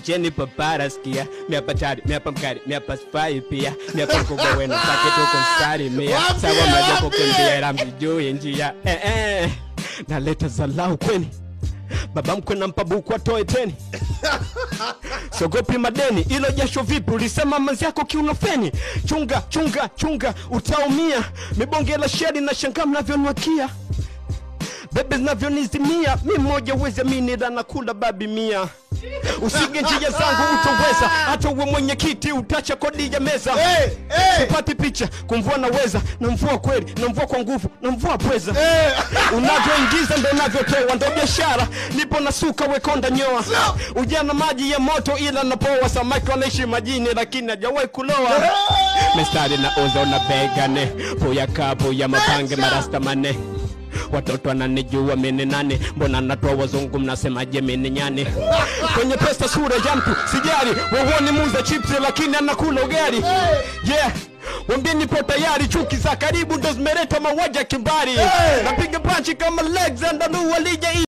acheni papara skia miapa tari miapa mkari miapa sifai pia miapa mkubwa wenu take tuko mstari mia Waambie, sawa majapo waambie. kimbia mjijui njia eh, eh. naleta zalau kweni baba mkwe nampa buku atoe teni sogopi madeni ilo jasho vipi ulisema manzi yako kiunofeni chunga chunga chunga utaumia mibonge la sheri na shanga mnavyonwakia bebe zinavyonizimia mi mmoja uwezi amini la nakula babi mia usige njia zangu utoweza hata uwe mwenyekiti utacha kodi ya meza Eh, eh. sipati picha kumvua naweza na mvua kweli na mvua kwa nguvu na mvua pweza Eh. unavyoingiza ndo unavyotoa ndo biashara nipo na suka wekonda nyoa ujana maji ya moto ila napoa samaki wanaishi majini lakini hajawahi kuloa mistari na uzo na begane puya kapu ya mapange marasta mane watoto wananijua mini nani mbona natoa wazungu mnasemaje mini nyani kwenye pesa sura ya mtu sijali wauoni muza chipsi lakini anakula ugali yeah wambie nipo tayari chuki za karibu ndo zimeleta mauaji ya kimbari napiga panchi kama alexander nuwalija